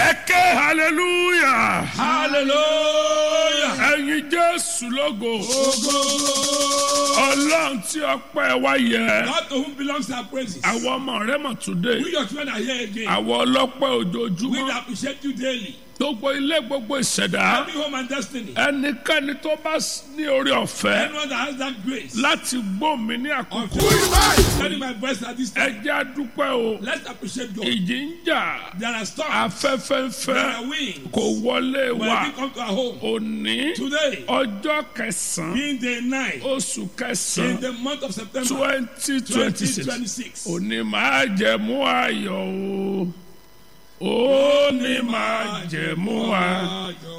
ẹ ké hallelujah hallelujah. ẹyin jésù lógo Ogo. ọlọ́run tí ọpẹ́ wa yẹ God to whom belongs our praises. àwọn ọmọ rẹ mọ̀ today We your children are here again. àwọn ọlọ́pẹ́ We ojoojúmọ́ appreciate you daily. gbogbo ilé gbogbo ìṣẹ̀dá Every home and destiny. ẹnikẹ́ni tó bá ní orí ọ̀fẹ́ Anyone that has that grace. láti gbọ́ mi ní Of àkókò Carry my voice at this time. ẹ jẹ́ àdúpẹ́ o Let's appreciate God. ìjì ń jà There are storms. afẹ́fẹ́ ń There fẹ́ are winds. kò wọlé When wa we come to our home òní today, ọjọ́ kẹsàn-án being day nine oṣù in kẹsàn-án the month of September twenty twenty six 2026. òní máa jẹ̀mú ayọ̀ o òní máa jẹ̀mú ayọ̀.